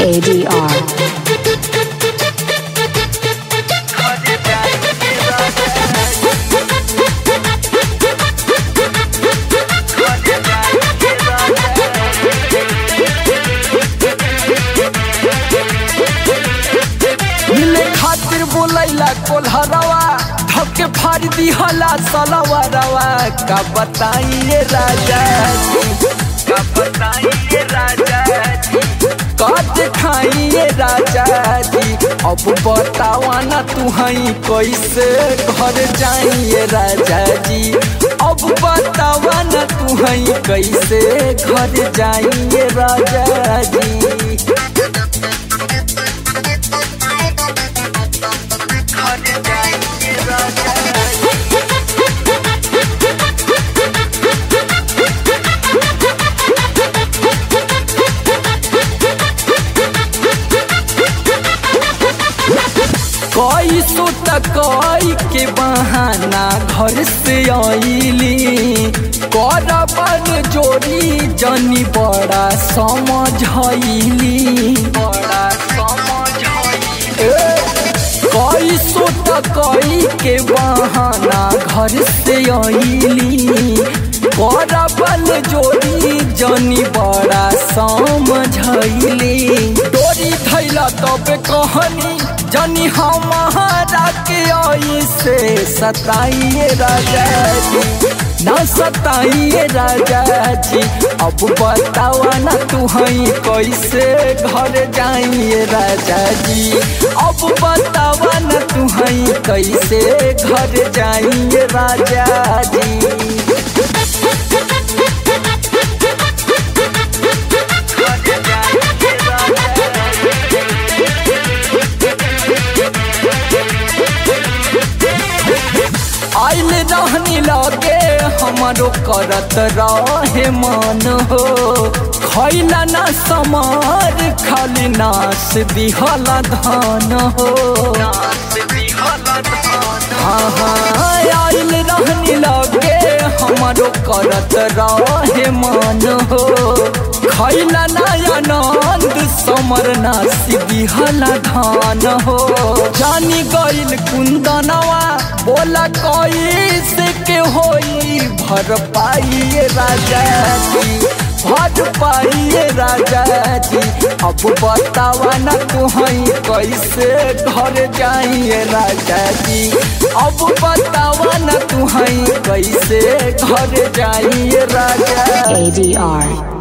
ADR. मिले खातिर बोलैला कोल्हरवा धके फाड़ दिहला सलवरवा का बताइए राजा जी का बताइए राजा जी काट खाइए राजा जी अब बतावा ना तू हई कैसे घर जाइए राजा जी अब बतावा ना तू हई कैसे घर जाइए राजा जी कई सुत कई के बहाना घर से आईली करबन जोड़ी जनी बड़ा समझैली बड़ा समझैली कई सुत कई के बहाना घर से आईली करबन जोड़ी जनी बड़ा समझैली डोरी धैला तब कहनी जनी हमारा के आई से सताइए राजा जी न सताइए राजा जी अब बतावा ना तू हई कैसे घर जाइए राजा जी अब बतावा ना तू हई कैसे घर जाइए राजा जी आइल रहनी लगे हमारो करत रहे मन हो खैला ना समार खाली नाश दिहला धान हो हाँ हाँ आइल रहनी लगे हमारो करत रहे मन हो खैला नयनंद समर नासी दिहला धान हो जानी गइल कुंदनवा बोला कैसे के होई भर पाइए राजा जी भर पाइए राजा जी अब बतावा ना तू हई कैसे घर जाइए राजा जी अब बतावा ना तू हई कैसे घर जाइए राजा ADR.